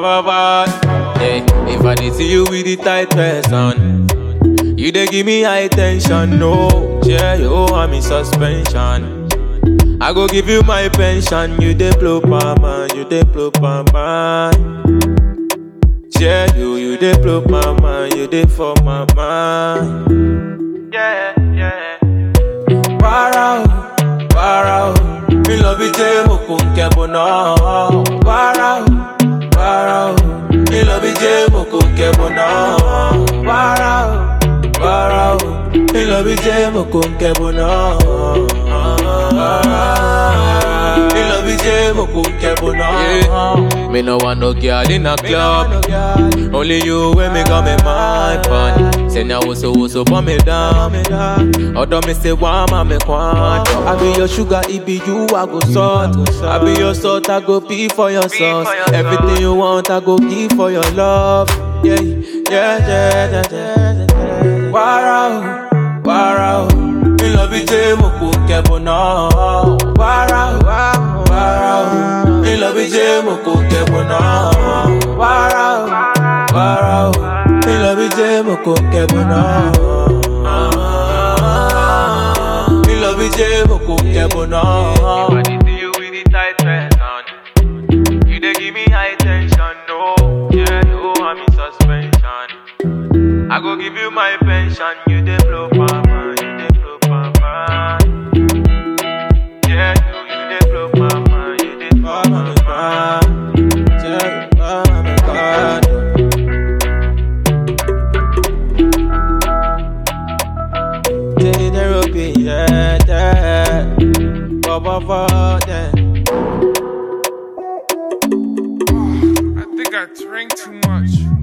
ba ba. Hey, if I did see you with the tight person, you dey give me high tension. No, yeah, yo, I'm in suspension. I go give you my pension. You dey blow mama, you dey blow mama. Yeah, you, you dey blow mama, you dey for my mind. Yeah, yeah. Para o, para o, mi lọ bí jẹ́ mo kò ń kẹ́bọ̀ náà. Para o, para o, mi lọ bí jẹ́ mo kò ń kẹ́bọ̀ náà. Para o, para o, mi lọ bí jẹ́ mo kò ń kẹ́bọ̀ náà. Mi lọ bí jẹ́ mo kò ń kẹ́bọ̀ náà. Me no want no girl in a club. Only you when me got me mind pan. Say now what's so what's up on me down. Although me say why ma me quan. I be your sugar, it be you I go salt. I be your salt, I go pee for your sauce. Everything you want, I go give for your love. Yeah, yeah, yeah, yeah, yeah. yeah. Wow, wow. Mi lọ bí jẹ́ mo kò kẹ́bọ̀ náà. Wàrà o, wàrà o. Mi lọ bí jẹ́ mo kò kẹ́bọ̀ náà. Wàrà o, wàrà o. Mi lọ bí jẹ́ mo kò kẹ́bọ̀ náà. Mi lọ bí jẹ́ mo kò kẹ́bọ̀ náà. If I did see you with the tight person, you dey give me high tension. No, yeah, no, I'm in suspension. I go give you my pension, you dey blow mama, you dey blow mama. Yeah, you, you dey blow mama, you dey blow mama. Yeah, oh my God. Take the rope, yeah, yeah. Baba, baba, yeah. I think I drank too much.